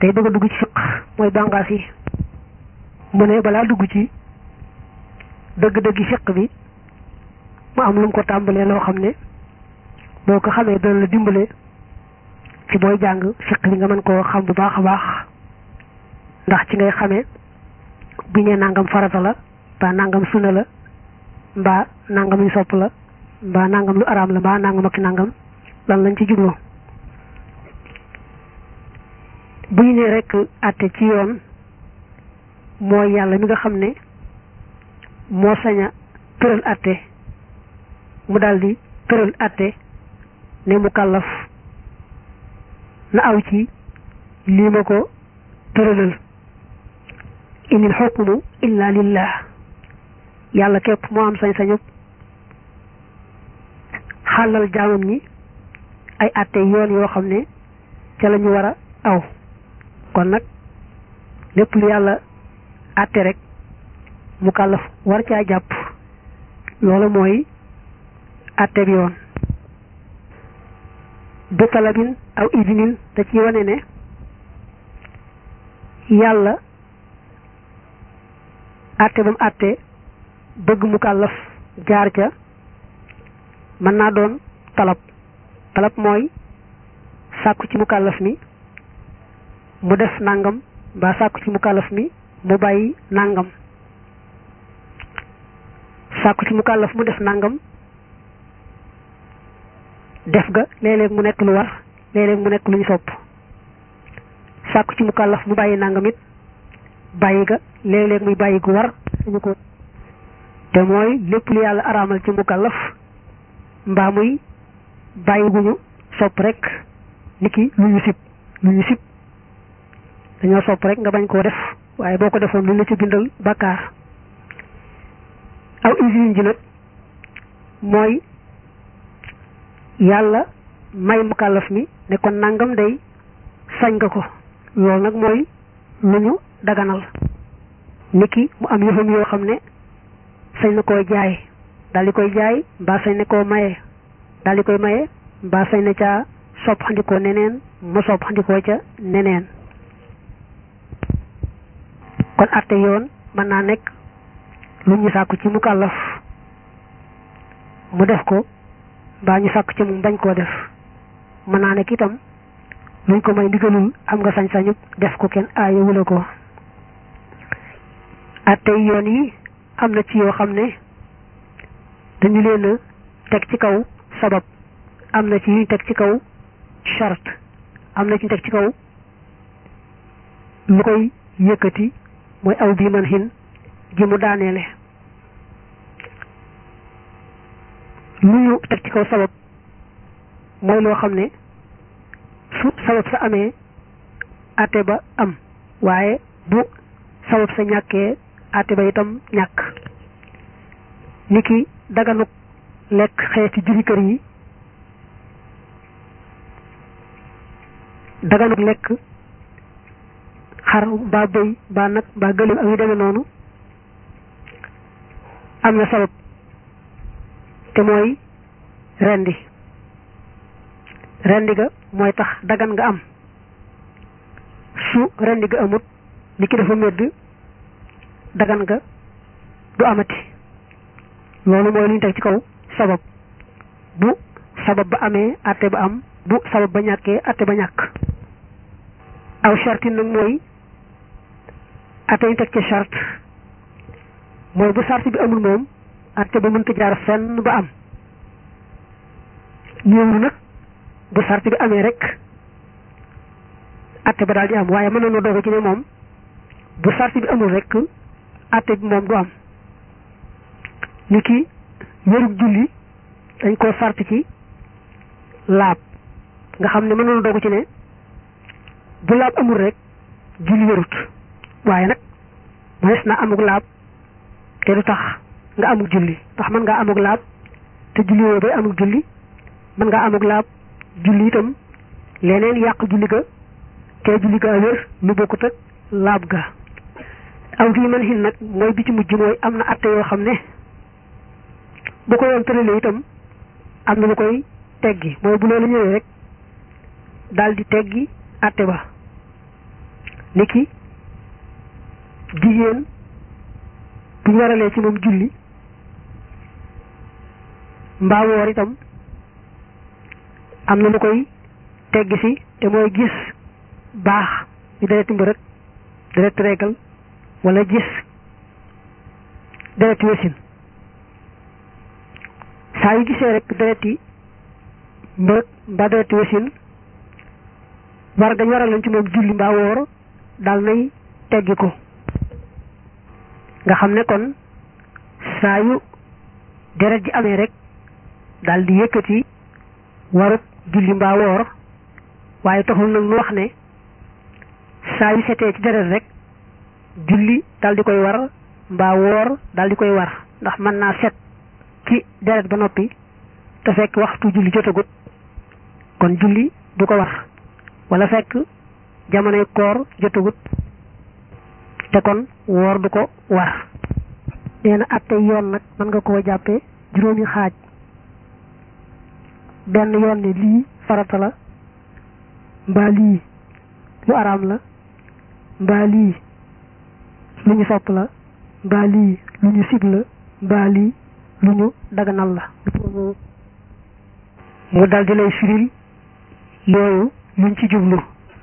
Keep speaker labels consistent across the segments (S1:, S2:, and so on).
S1: tey bëgg a dugg ci fiq mooy bànqaas yi mu ne balaa dugg ci dëgg-dëggi fiq bi mu am lu mu ko tàmbalee loo xam ne boo ko xamee dana la dimbale ci booy jàng fiq bi nga mën koo xam bu baax a baax ndax ci ngay xamee bu ñu nangam farata la mbaa nangam sunna la mbaa nangam lu sopp la mbaa nangam lu araam la mbaa nangam ak nangam lan lañ ci jubloo bu ñu nee rek àtte ci yoon mooy yàlla mi nga xam ne moo sañ a tëral àtte mu daldi tëral àtte ne mu kàllaf na aw ci lii ma ko tëralal inil xukmu illa lillah yàlla képp moo am sañ-sañu xàllal jaamam ñi ay àtte yoon yoo xam ne ca la ñu war a aw kon nag lépp lu yàlla àtte rek mu kàllaf war caa jàpp loolu mooy àtte bi yoon bi talabin aw idinin da ci wane ne yàlla àtte ba mu àtte bëgg mu kàllaf jaar ca mën naa doon talab talab mooy sàkku ci mu kàllaf mi mu def nangam mbaa sàkku ci mu kàllaf mi mu bàyyi nangam sàkku ci mu kàllaf mu def nangam def ga léeg-léeg mu nekk lu war léeg-léeg mu nekk lu ñu sopp sàkku ci mu kàllaf mu bàyyi nangam it bàyyi ga léeg-léeg muy bàyyi gu war suñu ko te mooy lépp lu yàlla araamal ci mu kàllaf mbaa muy bàyyi gu ñu sopp rek niki lu ñu sib lu ñu sib dañoo sopp rek nga bañ koo def waaye boo ko defoon lu la ci bindal bàkkaar aw usine ji nag mooy yàlla may mu kàllaf mi ne kon nangam day sañ nga ko loolu nag mooy lu ñu daganal niki mu am yëfam yoo xam ne sañ na koo jaay daal di koy jaay mbaa sañ na koo maye daal di koy maye mbaa sañ na caa sopp xandikoo neneen mu sopp xandikoo ca neneen kon àtte yoon mën naa nekk lu ñu sàkku ci mu kàllaf mu def ko mbaa ñu sàkku ci mu bañ koo def mën naa nekk itam luñ ko may ndigalul am nga sañ-sañu def ko kenn aayewula ko àtte yoon yi am na ci yoo xam ne dañu leen a teg ci kaw sabab am na ci yuñ teg ci kaw charte am na ci ñu teg ci kaw lu koy yëkkati mooy aw bii man xin ji mu daaneele lu ñu teg ci kaw sabab mooy loo xam ne su sabab sa amee àtte ba am waaye bu sabab sa ñàkkee àtte ba itam ñàkk niki daganuk lekk xeeti juri kër yi daganuk lekk xar mbaa bëy mbaa nag mbaa gëléem ak yu demee noonu am na sabab te mooy rendi rendi ga mooy tax dagan nga am su rendi ga amut ni ki dafa medd dagan nga du amati loolu mooy lu ñu teg ci kaw sabab bu sabab ba amee àtte ba am bu sabab ba ñàkkee àtte ba ñàkk aw charte nag mooy àtte ñu teg ci charte mooy bu charte bi amul moom àtte ba mënta jaar fenn ba am ñëwul nag bu charte bi amee rek àtte ba daal di am waaye mën na noo doog ci ne moom bu charte bi amul rek àtte bi moom du am ni ki wérug julli dañ koo sart ci laab nga xam ne mën na dogu ci ne bu laab amul rek julli wérut waaye nag mënees na amug laab te du tax nga amug julli ndax mën ngaa amug laab te julli woo bay amug julli mën ngaa amug laab julli itam leneen yàq julli ga te julli ga wér lu bokkut ak laab ga aw bii man xin nag mooy bi ci mujj mooy am na atte yoo xam ne bu ko yoon tëralee itam am na lu koy teggi mooy bu loolu ñëwee rek daal di teggi atte ba niki jigéen bu ñu waralee ci moom julli mbaa woor itam am na lu koy tegg si te mooy gis baax ñu dereti mbërëg dereti reegal wala gis dereti wasin saa yu gisee rek dereti mbërëg mbaa dereti wasin war gañ waral lañ ci moom julli mbaa woor daal nay teggi ko nga xam ne kon saa yu deret ji amee rek daal di yëkkati warut julli mbaa woor waaye taxul nag nu wax ne saa yu setee ci deret rek julli daal di koy war mbaa woor daal di koy war ndax mën naa set ci deret ba noppi te fekk waxtu julli jotagut kon julli du ko war wala fekk jamonoy koor jotagut te kon woor du ko war nee na atte yoon nag mën nga koo jàppee juróomi xaaj benn yoon ne lii farata la mbaa lii lu araam la mbaa lii lu ñu sopp la mbaa lii lu ñu sib la mbaa lii lu ñu daganal la mu dal di lay firil yooyu luñ ci jublu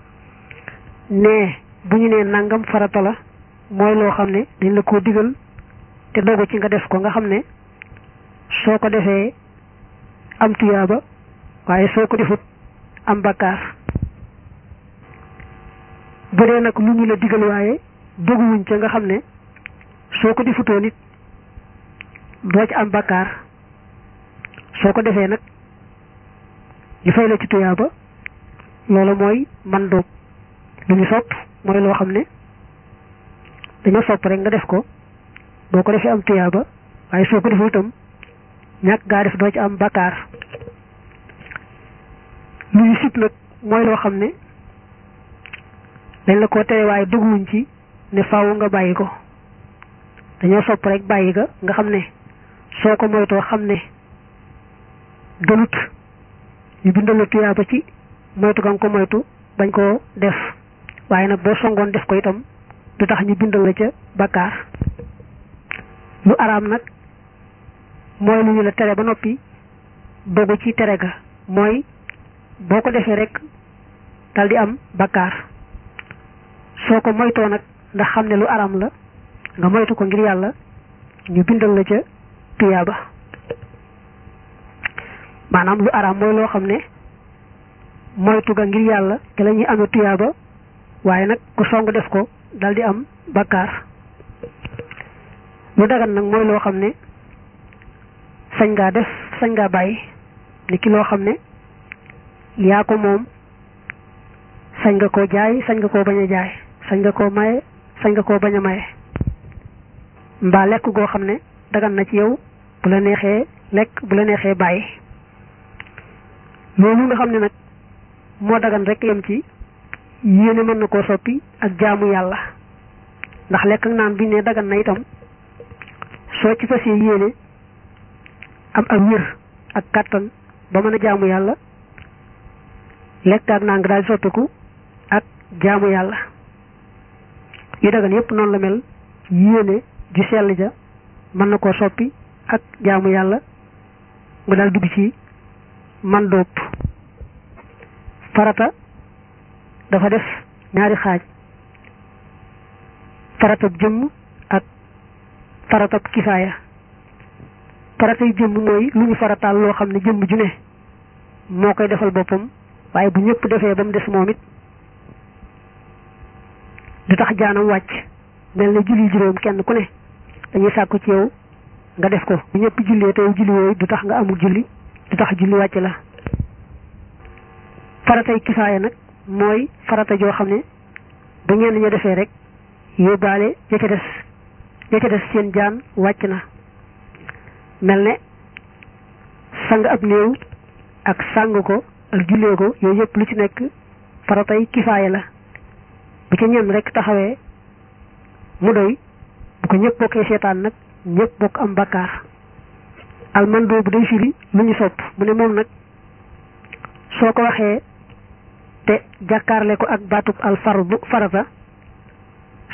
S1: ne bu ñu nee nangam farata la mooy loo xam ne dañ la koo digal te dogu ci nga def ko nga xam ne soo ko defee am tuyaaba waaye soo ko defut am bakkaar bu dee nag lu ñu la digal waaye doguwuñ ca nga xam ne soo ko defutoo nit doo ci am bakkaar soo ko defee nag ñu fay la ci tuyaaba loolu mooy man dóob lu ñu sopp mooy loo xam ne dañoo sopp rek nga def ko boo ko defee am tuyaaba waaye soo ko defee itam ñàkk gaa def doo ci am bakkaar lu ñu sib nag mooy loo xam ne dañ la ko tere waaye dugguwuñ ci ne faaw nga bàyyi ko dañoo sopp rek bàyyi ga nga xam ne soo ko moytoo xam ne gënut ñu bindal la tuyaaba ci moytu ga nga ko moytu bañ koo def waaye nag boo songoon def ko itam du tax ñu bindal la ca bakkaar lu araam nag mooy lu ñu la tere ba noppi dogu ci tere ga mooy boo ko defee rek dal di am bakkaar soo ko moytoo nag ndax xam ne lu araam la nga moytu ko ngir yàlla ñu bindal la ca tuyaaba maanaam lu araam mooy loo xam ne moytu ga ngir yàlla te la ñuy amee tuyaaba waaye nag ku song def ko dal di am bakkaar lu dagan nag mooy loo xam ne sañ ngaa def sañ ngaa bàyyi ni ki loo xam ne yaa ko moom sañ nga koo jaay sañ nga koo bañ a jaay sañ nga koo maye sañ nga koo bañ a maye mbaa lekk goo xam ne dagan na ci yow bu la neexee lekk bu la neexee bàyyi loolu nga xam ne nag moo dagan rek yem ci yéene mën na koo soppi ak jaamu yàlla ndax lekk ak naan bi ne dagan na itam soo ci fasee yéene am ak wér ak kàttan ba mën a jaamu yàlla lekk ak naan nga daal di soppiku ak jaamu yàlla yu dagan yépp noonu la mel yéene ju sell ja mën na koo soppi ak jaamu yàlla nga daal dugg ci man dóob farata dafa def ñaari xaaj faratab jëmm ak faratab kifaaya faratay jëmm mooy lu ñu farataal loo xam ne jëmm ju ne moo koy defal boppam waaye bu ñëpp defee ba mu des moom it du tax jaanam wàcc mel ne julli juróom kenn ku ne dañuy sàkku ci yow nga def ko bu ñëpp jullee te yow julli wooyu du tax nga amul julli du tax julli wàcc la faratay kifaaya nag mooy farata joo xam ne bu ñenn ña defee rek yóbbaale ya ca des ya ca des seen jaan wàcc na mel ne sang ab néew ak sang ko ak jullee ko yooyu yëpp lu ci nekk faratay kifaaya la bu ca ñenn rek taxawee mu doy bu ko ñëpp bokkee seetaan nag ñëpp bokk am bakkaar almandoo bu day firi lu ñu sopp mu ne moom nag soo ko waxee te jàkkaarle ko ak baatub al fardu farata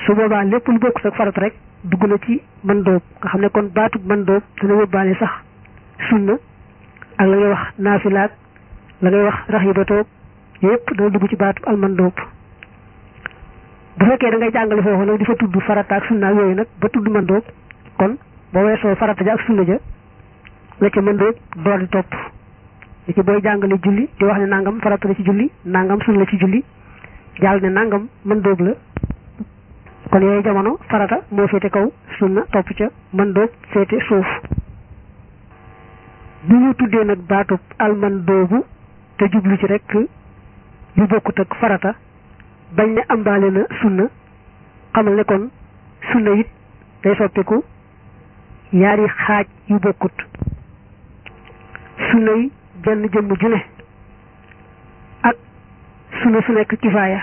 S1: su boobaa lépp lu bokk ak farata rek dugg na ci mën dóob nga xam ne kon baatub mën dóob dana yóbbaale sax sunna ak la ngay wax naafilaak la ngay wax raxibatoog yépp dana dugg ci baatub al mën dóob bu fekkee da ngay jàngale foofu nag di fa tudd farata ak sunna ak yooyu nag ba tudd mën dóob kon boo weesoo farata ja ak sunna ja la ca mën dóob door di topp li ci booy jàngale julli di wax ne nangam farata la ci julli nangam sunna la ci julli jàll ne nangam mën dóob la kon yooyu jamono farata moo féete kaw sunna topp ca mën dóob féete suuf bu ñu tuddee nag baatub alman doobu te jublu ci rek yu bokkut ak farata bañ ne ambaale na sunna xamal ne kon sunna it day soppiku yaari xaaj yu bokkut sunna yi jenn jëmm ju ne ak sunna su nekk kifaaya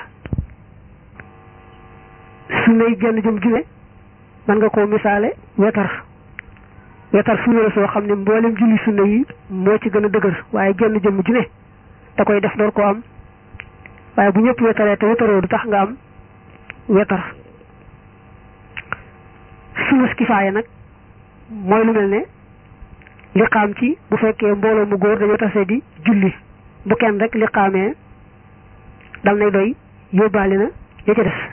S1: sunna yi jenn jëmm ju ne man nga koo misaale wetar wetar sunna la soo xam ne mboolem julli sunna yi moo ci gën a dëgër waaye jenn jëmm ju ne da koy def door koo am waaye bu ñëpp wetaree te wetaroo du tax nga am wetar sunna kifaaya nag mooy lu mel ne liqaam ci bu fekkee mbooloo mu góor dañoo tase di julli bu kenn rek liqaamee dal nay doy yóbbaale na ya ca des